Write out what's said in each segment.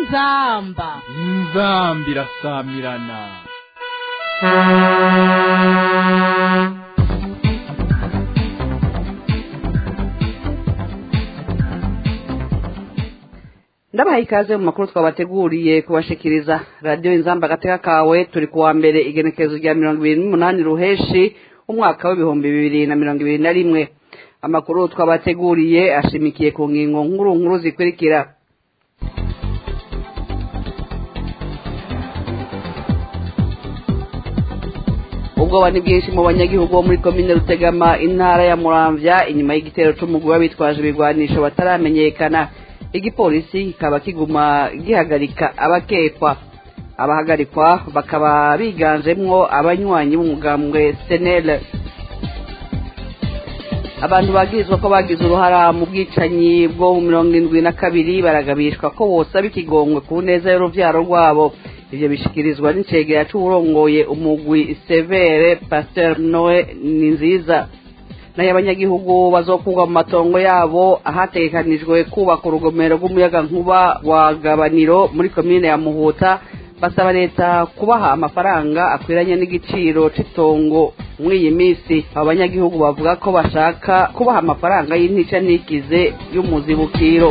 inzamba inzambi irasamirana ndabaha ikaze mu makuru twabateguriye kubashikiriza radiyo inzamba agateka kawe turi kuwa mbere igenekerezo rya mirongo ibiri n'umunani ruheshi umwaka w'ibihumbi bibiri na mirongo ibiri na rimwe amakuru twabateguriye ashimikiye ku ngingo nkuru nkuru zikurikira ubwoba ni bwinshi mu banyagihugu bo muri komine rutegama intara ya muramvya inyuma y'igitero c'umugwi w'abitwaje ibigwanisho bataramenyekana igipolisi kikaba kiguma gihagarika abakekwa abahagarikwa bakaba biganjemwo abanywanyi b'umugambwe senel abantu bagirizwa ko bagize uruhara mu bwicanyi bwo mu mirongo indwi na kabiri baragabishwa ko bosaba ikigongwe ku neza y'uruvyaro rwabo ivyo bishikirizwa n'icegera c'uwurongoye umugwi severe pasteur noe ni nziza nayo abanyagihugu bazokurwa mu matongo yabo ahategekanijwe kubaka urugomero rw'umuyagankuba wa gabaniro muri komine ya muhuta basaba leta kubaha amafaranga akwiranye n'igiciro c'itongo muri iyi minsi abo banyagihugu bavuga ko bashaka kubaha amafaranga y'intica n'ikize y'umuzibukiro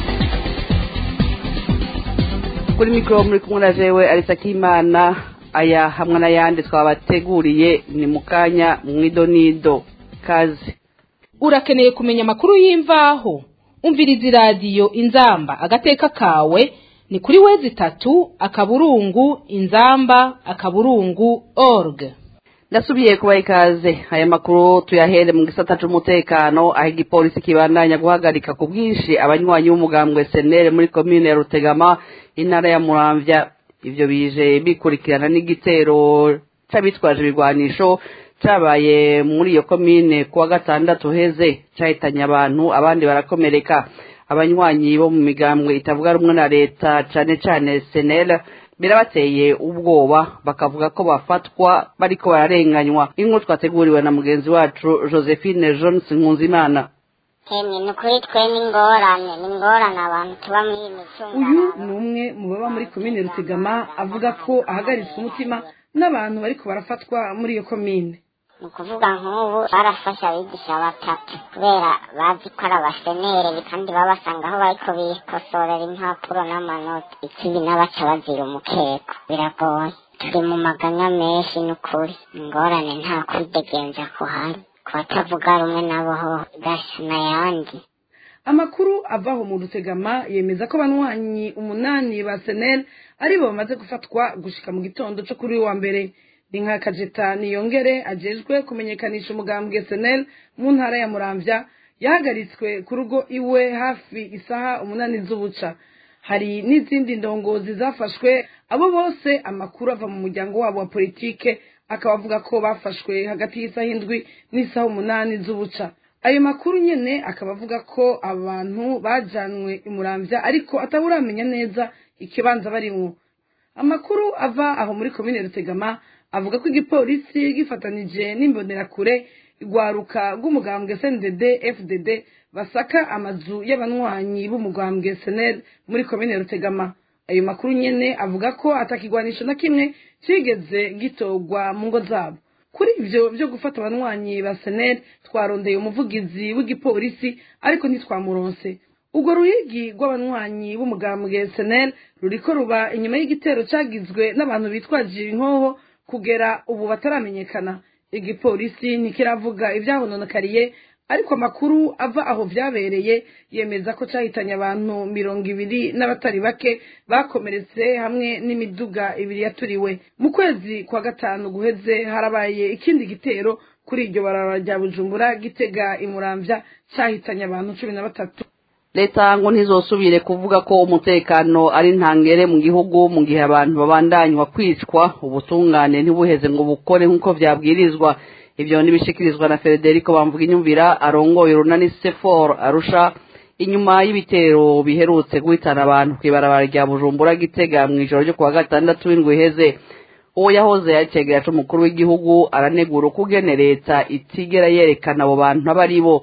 kuri mikoro muri kumwe na jewe arisa k'imana aya hamwe n'ayandi twabateguriye ni mu kanya mwidonido kazi urakeneye kumenya amakuru y'imvaho umviriza iradiyo inzamba agateka kawe ni kuri wezi itatu akaburungu inzamba akaburungu org ndasubiye kubaha ikaze aya makuru tuyahere mu gisata c'umutekano aho igipolisi kibandanya guhagarika ku bwinshi abanywanyi b'umugambwe senere muri komine ya rutegama intara ya muramvya ivyo bije bikurikirana n'igitero c'abitwaje ibigwanisho cabaye muri iyo komine kuwa gatandatu heze cahitanye abantu abandi barakomereka abanywanyi bo mu migambwe itavuga rumwe na leta cane cane senel birabateye ubwoba bakavuga ko bafatwa bariko bararenganywa inkuru twateguriwe na mugenzi wacu josephine jones nkunzimana Hemye ni ukuri twe n'ingorane ni ingorane abantu tuba muri iyi uyu micungararo ni umwe mu baba muri komine rutegama avuga ko ahagaritswe umutima n'abantu bariko barafatwa muri iyo komine ni ukuvuga nk'ubu barafashe abigisha batatu kubera bazi ko ari abasenere kandi babasanga aho bariko bikosorera impapuro n'amanota ikindi n'abaca bazira umukeko biragoye turi mu maganya menshi ni ukuri ingorane nta kwidegenza kuhari ku batavuga rumwe nabo ho gasa n'ayandi amakuru avaho mu rutegama yemeza ko abanywanyi umunani ba senel aribo bamaze gufatwa gushika mu gitondo co kuri uyu wa mbere ni nka kajeta niyongere ajejwe kumenyekanisha umugambwe senel mu ntara ya muramvya yahagaritswe ku rugo iwe hafi isaha umunani z'ubuca hari n'izindi ndongozi zafashwe abo bose amakuru ava mu muryango wabo wa politike akaba avuga ko bafashwe hagati y'isaha indwi n'isaha umunani z'ubuca ayo makuru nyene akaba avuga ko abantu bajanwe imuramvya ariko ataburamenya neza ikibanza barimwo amakuru ava aho muri komine rutegama avuga ko igipolisi gifatanije n'imbonerakure igwaruka rw'umugambwe sndd fdd basaka amazu y'abanywanyi b'umugambwe senel muri komine rutegama ayo makuru nyene avuga ko atakigwanisho na kimwe cigeze gitorwa mu ngo zabo kuri ivyo vyo gufata abanywanyi ba senel twarondeye umuvugizi w'igipolisi ariko ntitwamuronse urwo ruyigi rw'abanywanyi b'umugambwe senel ruriko ruba inyuma y'igitero cagizwe n'abantu bitwaje inkoho kugera ubu bataramenyekana igipolisi ntikiravuga ivyahononekariye ariko amakuru ava aho vyabereye yemeza ko cahitanye abantu mirongo ibiri n'abatari bake bakomeretse hamwe n'imiduga ibiri yaturiwe mu kwezi kwa gatanu guheze harabaye ikindi gitero kuri iryo barabara rya bujumbura gitega imuramvya cahitanye abantu cumi na batatu leta ngo ntizosubire kuvuga ko umutekano ari ntangere mu gihugu mu gihe abantu babandanywa kwicwa ubutungane ntibuheze ngo bukore nk'uko vyabwirizwa ivyo nibishikirizwa na federico bamvuga inyumvira arongoye urunani sefor arusha inyuma y'ibitero biherutse guhitana abantu kw'ibarabara rya bujumbura gitega mw'ijoro ryo kuwa gatandatu w'indwi iheze uwo yahoze yacegera c'umukuru w'igihugu aranegura ukugene leta itigera yerekana abo bantu abo ari bo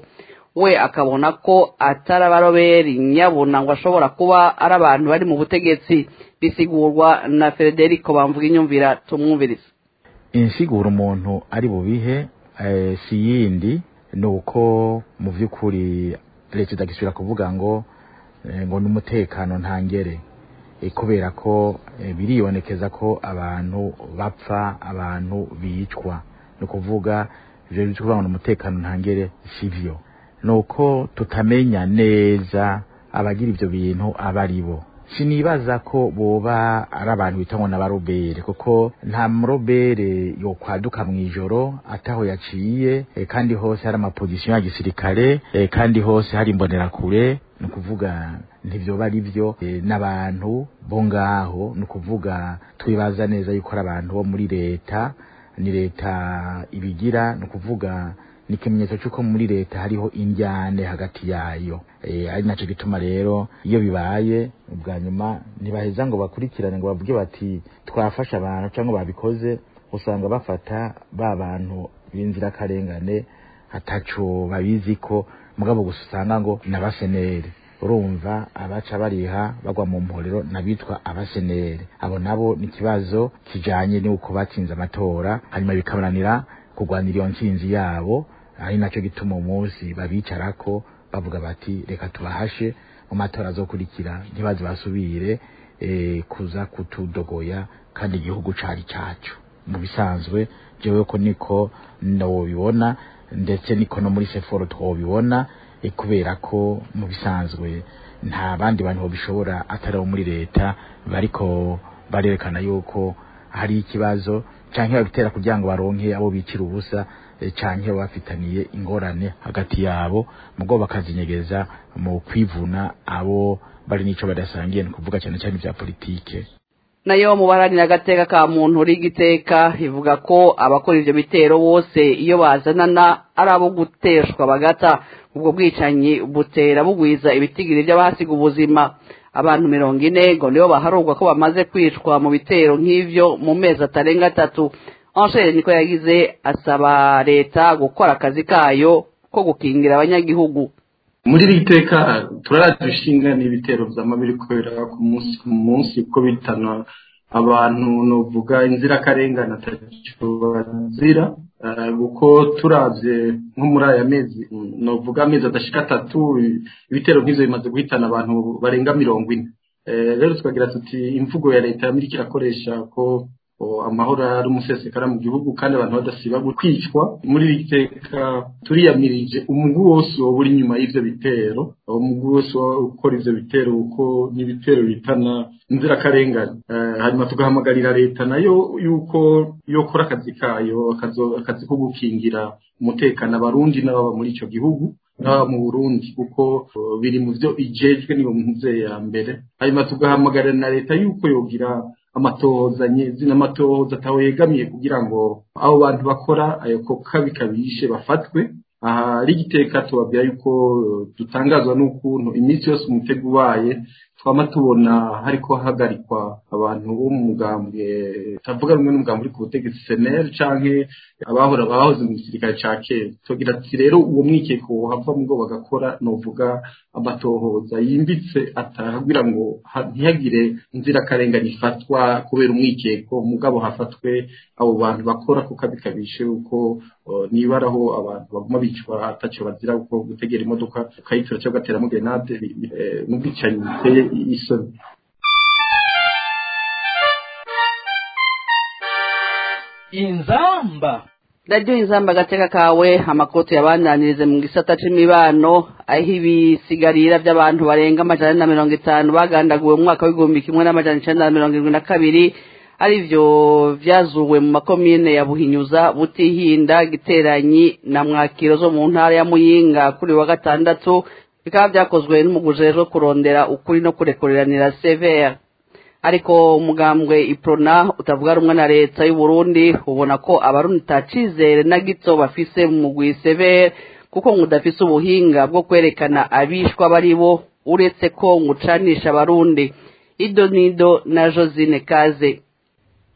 we akabona ko atari abaroberi nyabuna ngo ashobora kuba ari abantu bari mu butegetsi bisigurwa na frederico bamvuga inyumvira tumwumviriza insigura umuntu ari bubihe eh, si yindi ni uko mu by'ukuri leta idagisubira kuvuga ngo eh, ngo n'umutekano ntangere eh, kubera ko eh, biribonekeza ko abantu bapfa abantu bicwa ni ukuvuga ivyo byo kuvuga ngo n'umutekano ntangere sivyo ni uko tutamenya neza abagira ivyo bintu aba ari bo sinibaza ko boba ari abantu bita ngo n'abarobere kuko nta murobere yokwaduka mu ijoro ataho yaciye eh, kandi hose hari amapozisiyo ya gisirikare eh, kandi hose hari imbonerakure ni ukuvuga ntibyoba ari byo eh, n'abantu bo ngaho ni ukuvuga twibaza neza yuko ari abantu bo muri leta ni leta ibigira ni ukuvuga ni ikimenyetso cy'uko muri leta hariho injyane hagati yayo eh, ari nacyo gituma rero iyo bibaye ubwa nyuma ntibaheza ngo bakurikirane ngo bavuge bati twafashe abantu cyangwa babikoze usanga bafata ba bantu b'inzirakarengane ataco babizi ko mugabo gusa usanga ngo ni abaseneri urumva abaca bariha bagwa mu mporero n'abitwa abaseneri abo nabo ni ikibazo kijanye n'uko batsinze amatora hanyuma bikabananira kurwanira iyo ntsinzi yabo ari nacyo gituma umunsi babicarako bavuga bati reka tubahashe mu matora azokurikira ntibaze basubire eh, kuza kutudogoya kandi igihugu cari cacu mu bisanzwe jewe ko niko nobibona ndetse niko no muri seforo twobibona eh, kubera ko mu bisanzwe nta bandi bantu bishobora atari abo muri leta bariko barerekana yuko hari ikibazo canke babitera kugira ngo baronke abo bicira ubusa eh, canke baba bafitaniye ingorane hagati yabo mugo bakazinyegeza mu kwivuna abo bari n'ico badasangiye ni kuvuga cyane cyane vya politike nayo mu baharanira agateka ka muntu uri igiteka ivuga ko abakora ivyo bitero bose iyo bazanana ari abo guteshwa bagata ubwo bwicanyi butera bugwiza ibitigiri by'abahasiga ubuzima abantu mirongo ine ngo nibo baharurwa ko bamaze kwicwa mu bitero nk'ivyo mu mezi atarenga atatu anshere niko yagize asaba leta gukora akazi kayo ko gukingira abanyagihugu muri iri teka turaraje ishinga n'ibitero vyama biriko biraba ku munsi ku munsi ko bitana abantu novuga inzirakarengane ataco bazira eh, kuko turavye nko muri aya mezi mm, novuga amezi adashika atatu ibitero nk'ivyo bimaze guhitana abantu barenga mirongo ine Eh, rero tukagira tuti imvugo ya leta yamirika irakoresha ko o, amahoro ari umusesekara mu gihugu kandi abantu badasiba kwicwa muri iri teka turiyamirije umugwi wose woba uri inyuma y'ivyo bitero uwo mugwi wose woba ukora ivyo bitero kuko n'ibitero bitana inzirakarengane Eh, hanyuma tugahamagarira leta nayo yuko yokora akazi kayo akazo- akazi ko gukingira umutekano abarundi n'ababa muri ico gihugu n'ababa mu burundi kuko uh, biri mu vyo ijejwe niyo mpuze ya mbere hanyuma tugahamagarira na leta yuko yogira amatohoza nyezi n'amatohoza ataho yegamiye kugira ngo abo bantu bakora ayo ko kabi kabishe bafatwe aha ari igiteka tubabwira yuko uh, dutangazwa n'ukuntu iminsi yose umutego ubaye twama tubona hariko hahagarikwa abantu bo mu mugambwe tavuga rumwe n'umugambi uri ku butegetsi seneri canke abahora bahoze mu gisirikare ca kera tugira ati rero uwo mwikeko wohava mugo bagakora novuga amatohoza yimbitse atahagira ngo ha- ntihagire inzirakarengane ifatwa kubera umwikeko mugabo hafatwe abo bantu bakora kuko abikabishe uko uh, nibaraho abantu baguma bicwa ataco bazira kuko gutegera imodoka ukayitura cyangwa ugateramo grenade bi- bi- eh, n'ubwicanyi biteye isoni inzamba radiyo inzamba agateka kawe amakoti yabandanirize mu gisata c'imibano aho ibisigarira by'abantu barenga amajana na mirongo itanu bagandaguwe mu mwaka w'igihumbi kimwe n'amajana icenda na mirongo irindwi na kabiri arivyo vyazuwe mu makomine ya buhinyuza butihinda giteranyi na mwakiro zo mu ntara ya muyinga kuri wa gatandatu bikaba vyakozwe n'umuguje rero kurondera ukuri no kurekuriranira severe ariko umugambwe iprona utavuga rumwe na leta y'u Burundi ubona ko abarundi tacizere na gito bafise mu mugwi severe kuko ngo udafise ubuhinga bwo kwerekana abishwa bari bo uretse ko ngucanisha abarundi ido nido na josine kaze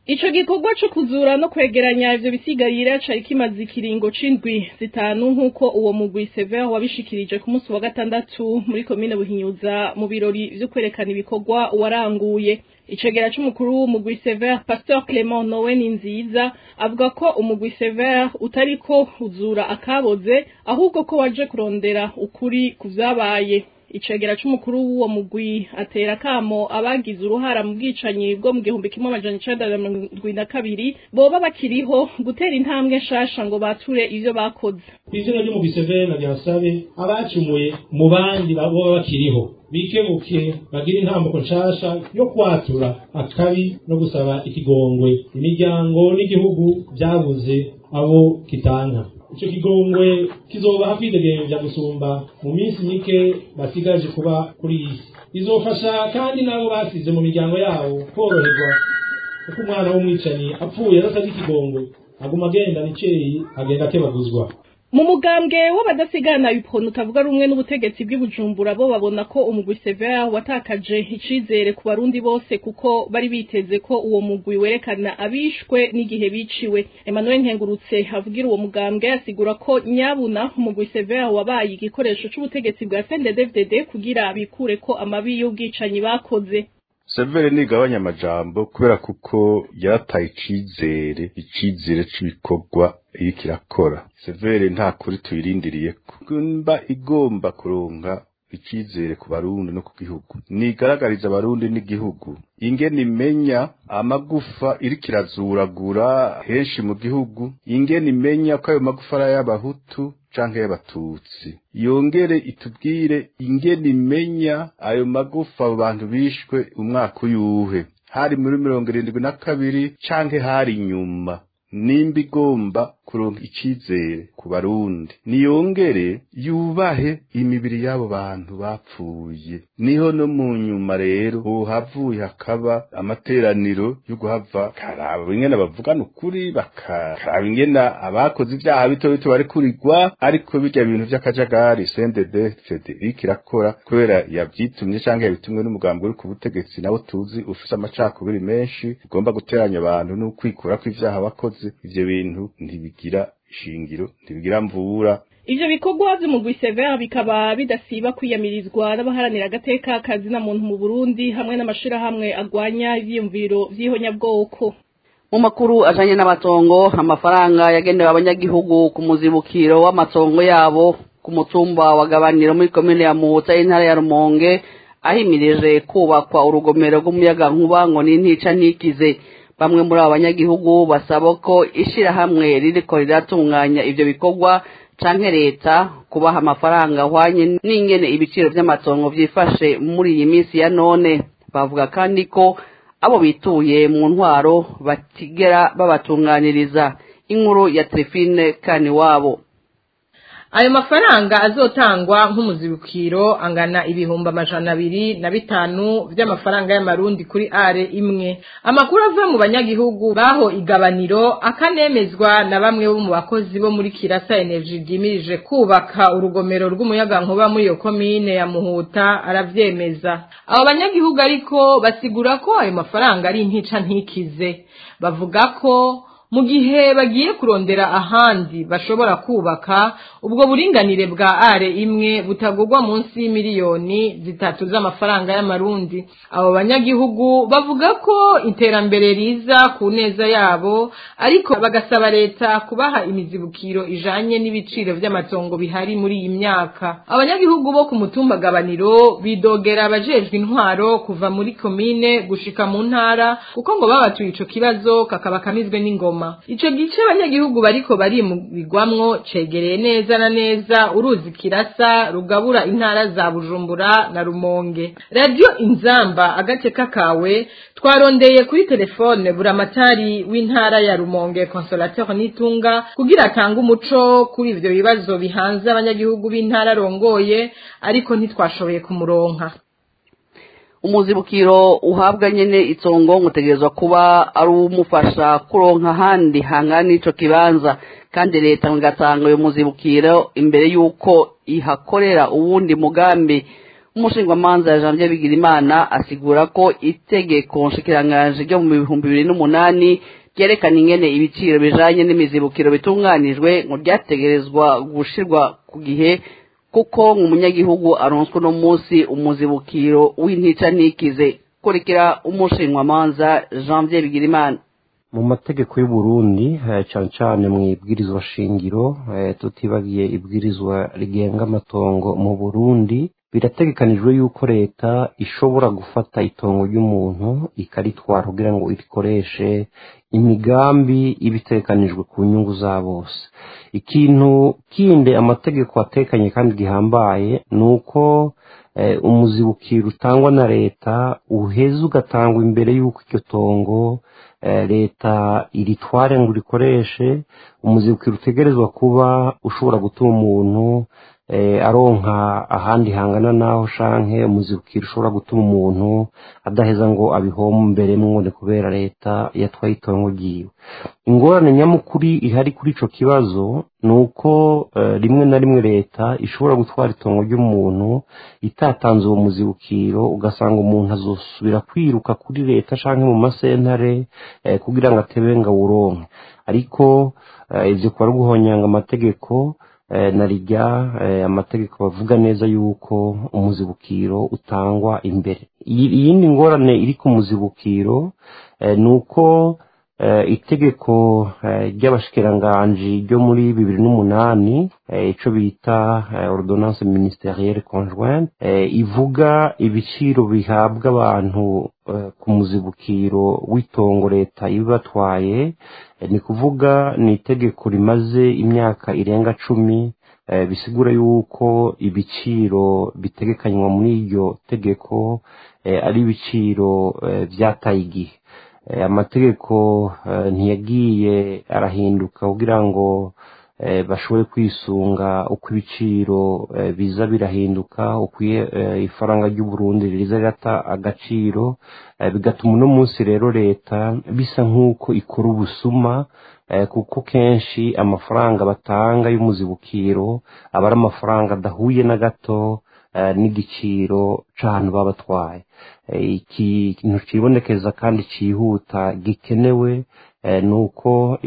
Ico gikorwa co kuzura no kwegeranya ivyo bisigarira cari kimaze ikiringo c'indwi zitanu nk'uko uwo mugwi Sever wabishikirije ku munsi wa gatandatu muri komine Buhinyuza mu birori vyo kwerekana ibikorwa waranguye icegera c'umukuru w'umugwi Sever Pasteur Clement Nowen nziza avuga ko umugwi Sever utariko uzura akaboze ahubwo ko waje kurondera ukuri kuvyabaye icegera c'umukuru w'uwo mugwi atera kamo abagize uruhara mu bwicanyi bwo mu gihumbi kimwe amajana icenda na mirongo indwi na kabiri boba bakiriho gutera intambwe nshasha ngo bature ivyo bakoze kw'izina ry'umugwi severe na ryasabe abacumuye mu bandi boba bakiriho bikebuke bagire intambuko nshasha yo kwatura akabi no gusaba ikigongwe imiryango n'igihugu vyabuze abo kitanka ico kigongwe kizobaha kwidegemvya gusumba mu minsi mike basigaje kuba kuri iyi si bizofasha kandi n'abo basize mu miryango yabo koroherwa kuko umwana w'umwicanyi apfuye adasabye ikigongwe aguma agenda niceyi agenda akebaguzwa mu mugambwe w'abadasigana ipontu utavuga rumwe n'ubutegetsi bw'ibujumbura bo babona ko umugwi Sever watakaje icizere ku barundi bose kuko bari biteze ko uwo mugwi werekana abishwe n'igihe biciwe Emmanuel Nkengurutse avugira uwo mugambwe asigura ko nyabuna umugwi Sever wabaye igikoresho c'ubutegetsi bwa CNDD-FDD kugira bikure ko amabi y'ubwicanyi bakoze severe nigabanya amajambo kubera kuko yarataye icizere icizere c'ibikorwa iriko irakora severe nta kuri tuyirindiriye mba igomba kuronka icizere ku barundi no ku gihugu nigaragariza abarundi n'igihugu ingene imenya amagufa iriko irazuragura henshi mu gihugu ingene imenya ko ayo magufa ari ay'abahutu canke y'abatutsi yongere itubwire ingene imenya ayo magufa abo bantu bishwe umwaka uyuhe hari muri mirongo irindwi na kabiri canke hari inyuma nimba igomba kuronka icizere ku barundi niyongere yubahe imibiri y'abo bantu bapfuye niho no mu nyuma rero uhavuye hakaba amateraniro yo guhava karaba ingene bavugana ukuri bakaraba ingene abakoze ivyaha bito bito bari kurigwa ariko birya bintu vy'akajagari CNDD FDD iriko irakora kubera yavyitumye canke yabitumwe n'umugambi uri ku butegetsi nawo tuzi ufise amacakubiri menshi ugomba guteranya abantu n'ukwikura kw'ivyaha wakoze ivyo bintu ntibigira ishingiro ntibigira mvura ivyo bikorwa vy'umugwi Sever bikaba bidasiba kwiyamirizwa n'abaharanira agateka kazina muntu mu Burundi hamwe n'amashirahamwe agwanya ivyiyumviro vy'ihonyabwoko mu makuru ajanye n'amatongo amafaranga yagenewe abanyagihugu ku muzibukiro w'amatongo yabo ku mutumba wa gabaniro muri komine ya muhuta y'intara ya rumonge ahimirije kubakwa urugomero rw'umuyagankuba ngo n'intica ntikize bamwe muri abo banyagihugu basaba ko ishirahamwe ririko riratunganya ivyo bikorwa canke leta kubaha amafaranga ahwanye n'ingene ibiciro vy'amatongo vyifashe muri iyi minsi ya none bavuga kandi ko abo bituye mu ntwaro batigera babatunganiriza inkuru ya Trifine kani wabo ayo mafaranga azotangwa nk'umuzibukiro angana ibihumbi amajana abiri na bitanu vy'amafaranga y'amarundi kuri are imwe amakuru avuye mu banyagihugu baho igabaniro akanemezwa na bamwe bo mu bakozi bo muri kirasa energy ryimirije kubaka urugomero rw'umuyagankuba muri iyo komine ya muhuta aravyemeza abo banyagihugu ariko basigura ko ayo mafaranga ari intica ntikize bavuga ko mu gihe bagiye kurondera ahandi bashobora kubaka ubwo buringanire bwa are imwe butagurwa munsi y'imiliyoni zitatu z'amafaranga y'amarundi abo banyagihugu bavuga ko iterambere riza ku neza yabo ariko bagasaba leta kubaha imizibukiro ijanye n'ibiciro vy'amatongo bihari muri iyi myaka abanyagihugu bo ku mutumba gabaniro bidogera abajejwe intwaro kuva muri komine gushika mu ntara kuko ngo babatuye ico kibazo kakaba kamizwe n'ingoma ico gice abanyagihugu bariko barimugwamwo cegereye neza na neza uruzi kirasa rugabura intara za bujumbura na rumonge radio inzamba agateka kawe twarondeye kuri telefone buramatari w'intara ya rumonge consolateur nitunga kugira atange umuco kuri ivyo bibazo bihanze abanyagihugu b'intara rongoye ariko ntitwashoboye kumuronka umuzibukiro uhabwa nyene itongo ngutegerezwa kuba ari umufasha kuronka ahandi hangana ico kibanza kandi leta ngo igatanga uyo muzibukiro imbere y'uko ihakorera uwundi mugambi umushingwamanza janvier bigirimana asigura ko itegeko nshikiranganji ryo mu bihumbi bibiri n'umunani ryerekana ingene ibiciro bijanye n'imizibukiro bitunganijwe ngo ryategerezwa gushirwa ku gihe kuko umunyagihugu aronswe uno munsi umuzibukiro w'intica ntikize kurikira umushinwamanza janvier bigirimana mu mategeko y'uburundi cyane cyane mu ibwirizwa shingiro tutibagiye ibwirizwa rigenga amatongo mu burundi birategekanijwe yuko leta ishobora gufata itongo ry'umuntu ikaritwara kugira ngo irikoreshe imigambi iba itegekanijwe ku nyungu za bose ikintu kindi amategeko atekanye kandi gihambaye ni uko umuzibukiro utangwa na leta uheza ugatangwa imbere y'uko iryo tongo leta iritware ngo urikoreshe umuzibukiro utegerezwa kuba ushobora gutuma umuntu aronka ahandi hangana naho shanke umuzibukiro ushobora gutuma umuntu adaheza ngo abihombe mwone kubera leta yatwaye itongo ryiwe ingorane nyamukuru ihari kuri ico kibazo ni uko rimwe na rimwe leta ishobora gutwara itongo ry'umuntu itatanze uwo muzibukiro ugasanga umuntu azosubira kwiruka kuri leta canke mu masentare kugira ngo atebe ngo awuronke ariko ivyo kuba ari guhonyanga amategeko na rijya amategeko bavuga neza yuko umuzibukiro utangwa imbere iyindi ngorane iri ku muzibukiro ni uko itegeko ry'abashikiranganji ryo muri bibiri n'umunani icyo bita ordonnance ministerielle conjointe ivuga ibiciro bihabwa abantu ku muzibukiro w'itongo leta ibatwaye ni kuvuga ni itegeko rimaze imyaka irenga cumi bisigura yuko ibiciro bitegekanywa muri iryo tegeko ari ibiciro byataye igihe amategeko ntiyagiye arahinduka kugira ngo bashobore kwisunga uko ibiciro biza birahinduka uko ifaranga ry'uburundi riza rirata agaciro bigatuma uno munsi rero leta bisa nk'uko ikora ubusuma kuko kenshi amafaranga batanga y'umuzibukiro aba ari amafaranga adahuye na gato n'igiciro c'ahantu baba batwaye ikintu kibonekeza kandi cyihuta gikenewe ni uko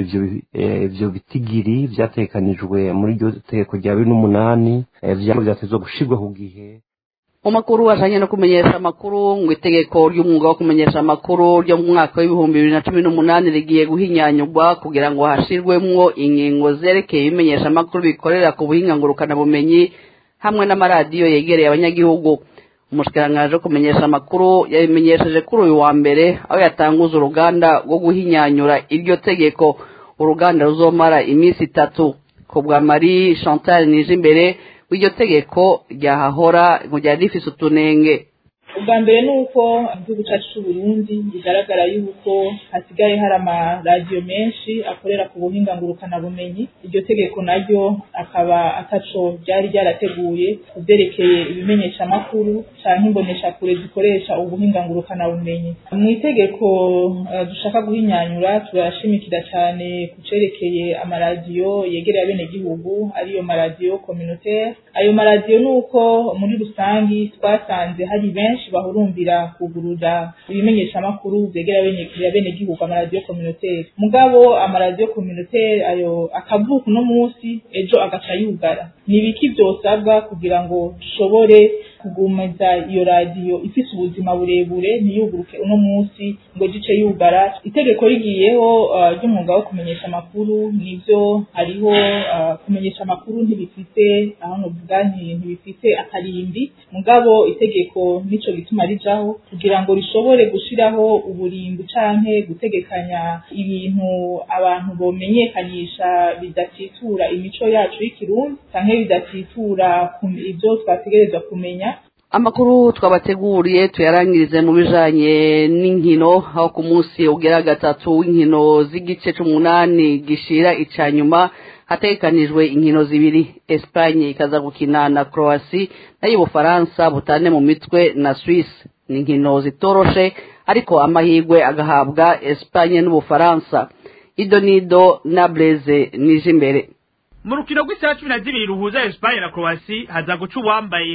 ibyo bitigiri byatekanijwe muri iryo tegeko rya bibiri n'umunani byatezwa gushyirwa ku gihe mu makuru ajanye no kumenyesha amakuru ngo itegeko ry'umwuga wo kumenyesha amakuru ryo mu mwaka w'ibihumbi bibiri na cumi n'umunani rigiye guhinyanyurwa kugira ngo hashirwemwo ingingo zerekeye ibimenyesha amakuru bikorera ku buhinga ngurukanabumenyi hamwe n'amaradiyo yegereye abanyagihugu umushikiranganji wo kumenyesha amakuru yabimenyesheje kuri uyu wa mbere aho yatanguza uruganda rwo guhinyanyura iryo tegeko uruganda ruzomara iminsi itatu ku bwa marie chantal nije imbere w'iryo tegeko ryahahora ngo ryari rifise utunenge ubwa mbere ni uko igihugu cyacu cy'uburundi bigaragara yuko hasigaye hari amaradiyo menshi akorera ku buhinga ngurukanabumenyi iryo tegeko naryo akaba ataco ryari ryarateguye ku byerekeye ibimenyeshamakuru cyangwa imboneshakure zikoresha ubuhinga ngurukanabumenyi mu itegeko dushaka guhinyanyura turashimikira cyane ku cerekeye amaradiyo yegereye abenegihugu ariyo maradiyo communautaire ayo maradiyo ni uko muri rusangi twasanze hari benshi bahurumbira kugurura ibimenyeshamakuru byegera abenegihugu amaradiyo communautaire mugabo amaradiyo communautaire ayo akavuka uno munsi ejo agaca yugara ni ibiki byosabwa kugira ngo dushobore kugumiza iyo radiyo ifise ubuzima burebure ntiyuguruke uno munsi ngo gice yugara itegeko rigiyeho ry'umwuga wo kumenyesha amakuru nivyo hariho kumenyesha amakuru ntibifite aho novuga ntibifite akarimbi mugabo itegeko nico gituma rijaho kugira ngo rishobore gushiraho uburimbi canke gutegekanya ibintu abantu bomenyekanisha bidatitura imico yacu y'ikirundi canke bidatitura ivyo twategerezwa kumenya amakuru twabateguriye tuyarangirize mu bijanye n'inkino aho ku munsi ugera gatatu w'inkino z'igice c'umunani gishira ica nyuma hategekanijwe inkino zibiri Espagne ikaza gukina na Croatia nayo Ubufaransa butane mu mitwe na Suisse ni inkino zitoroshe ariko amahirwe agahabwa Espagne n'Ubufaransa idonido na Blaise nije imbere mu rukino rw'isaha cumi na zibiri ruhuza Espagne na Croatia haza guca uwambaye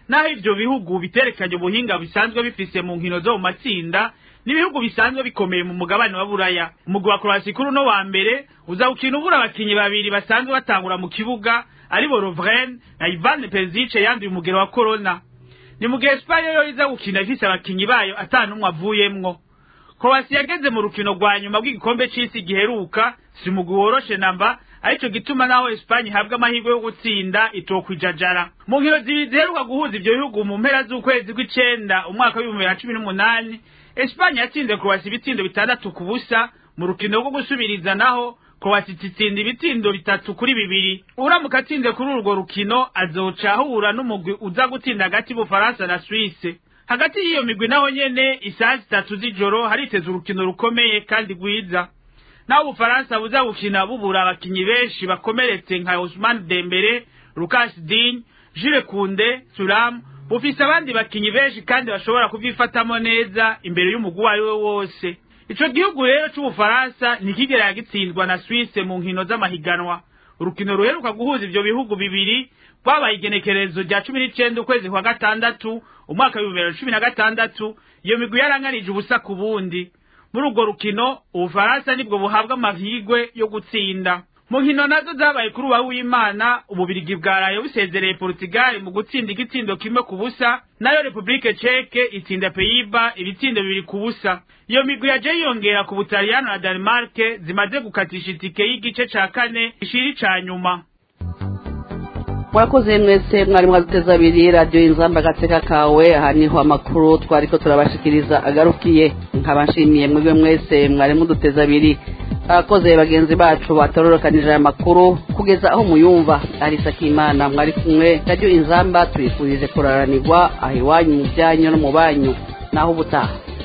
naho ivyo bihugu biterekanye ubuhinga bisanzwe bifise mu nkino zo mu matsinda n'ibihugu bisanzwe bikomeye mu mugabane wa buraya umugwi wa croatia kuri uno wa mbere uza gukina ubura abakinyi babiri basanzwe batangura mu kibuga aribo Lovren na Ivan Perisic yanduye umugero wa corona ni mu gihe Espagne yo iza gukina ifise abakinyi bayo atanumwe avuyemwo Croatia yageze mu rukino rwa nyuma rw'igikombe c'isi giheruka si umugwi woroshe namba arico gituma naho Espagne ihabwa amahirwe yo gutsinda itokwijajara mu nkino zibiri ziheruka guhuza ivyo bihugu mu mpera z'ukwezi kw'icenda umwaka w'ibihumbi bibiri na cumi n'umunani Espagne yatsinze Croatia ibitsindo bitandatu ku busa mu rukino rwo gusubiriza naho Croatia itsinda ibitsindo bitatu kuri bibiri uramuka atsinze kuri urwo rukino azoca ahura n'umugwi uza gutsinda hagati y'Ubufaransa na Suisse hagati y'iyo migwi naho nyene isaha zitatu z'ijoro hariteze urukino rukomeye kandi rwiza naho ubufaransa buza gukina bubura abakinyi benshi bakomeretse nka Ousmane Dembele Lucas Digne Jules Koundé Thuram bufise abandi bakinyi benshi kandi bashobora kuvyifatamo neza imbere y'umugwi uwo ari we wose ico gihugu rero c'ubufaransa ntikigera gitsindwa na Suisse mu nkino z'amahiganwa urukino ruheruka guhuza ivyo bihugu bibiri rwabaye igenekerezo rya cumi n'icenda ukwezi kwa gatandatu umwaka w'ibihumbi bibiri na cumi na gatandatu iyo migwi yaranganije ubusa ku bundi muri urwo rukino ubufaransa nibwo buhabwa amahirwe yo gutsinda mu nkino nazo zabaye kuri uwa w'imana ububirigi bwaraye busezereye portugal mu gutsinda igitsindo kimwe ku busa nayo republike ceke itsinda peyiba ibitsindo bibiri ku busa iyo migwi yaje yiyongera ku butaliyano na denmark zimaze gukatisha itike y'igice ca kane ishiri ca nyuma murakoze mwese mwari mwaduteze abiri radiyo inzamba agateka kawe aha niho amakuru twari ko turabashikiriza agarukiye nkaba nshimiye mwebwe mwese mwari muduteze abiri abakozi bagenzi bacu batororokanije aya makuru kugeza aho muyumva arisa k'imana mwari kumwe radiyo inzamba tuyifurije kuraranirwa aho iwanyu mu byanyu no mu banyu naho ubutaha